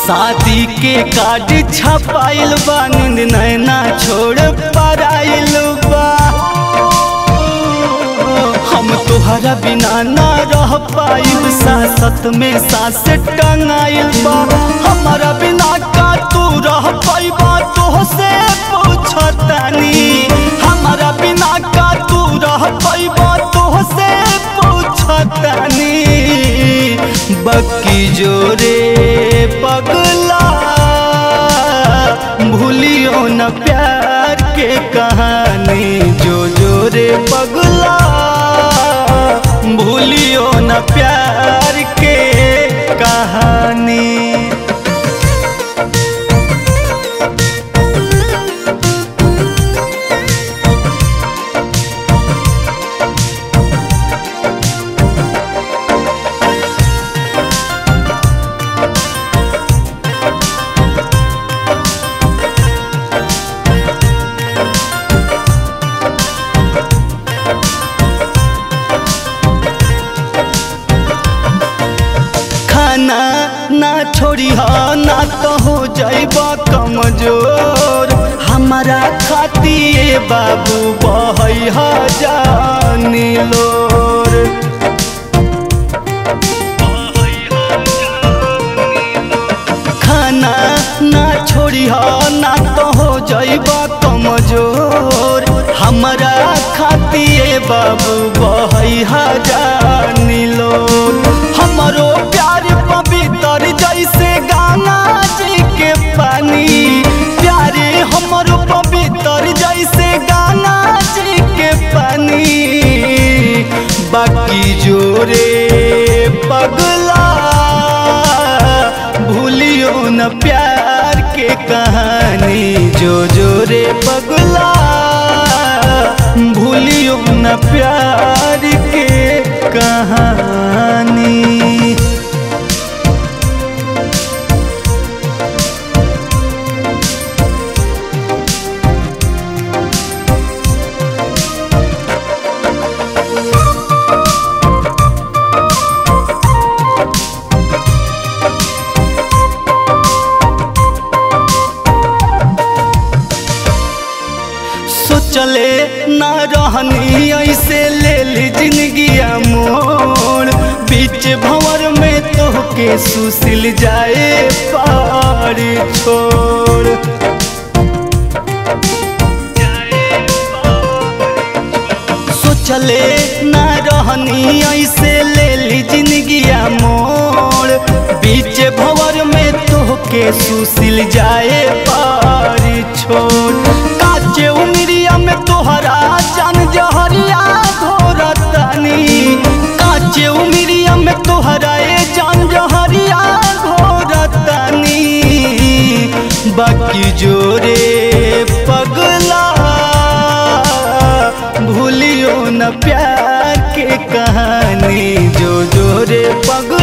शादी के कार्ड छपाइल बा नींद नैना छोड़ पराइल बा हम तोहरा बिना ना रह पाइब सासत में सास टंगाइल बा हमारा बिना का तू रह पाइबा तोहसे पूछतानी हमारा बिना का तू रह पाइबा तोहसे पूछतानी बक्की जोरे पगला भूलियो न प्यार के कहानी जो जोरे पगला भूलियो न प्यार के कहानी खाना ना छोड़ी हा ना तो हो जाइबा कमजोर हमारा खातिर बाबू बहै हा जानी लोर खाना ना छोड़ी हा ना तो हो जाइबा कमजोर हमारा खातिर बाबू बहै हा जानी लोर हमरो प्यार पवित्र जैसे गाना जी के पानी प्यारे हमरो पवित्र जैसे गाना जी के पानी बाकी जोरे पगला भूलियो न प्यार के कहानी जो जोरे पगला भूलियो न प्यार के कहानी सोचले ना रहनी ऐसे ले ली जिंदगिया मोड़ बीच भंवर में तोहके सुसिल जाए पार छोड़ सोचले ना रहनी ऐसे ले ली जिंदगिया मोड़ बीच भंवर में तोहके सुसिल जाए पार छोड़ काचे उमरिया में तोहरा जान जहरिया घोरतानी काचे उमरिया में तोहरा ए जान जहरिया घोरतानी बाकी जोरे पगला भूलियो न प्यार के कहानी जो जोरे पगला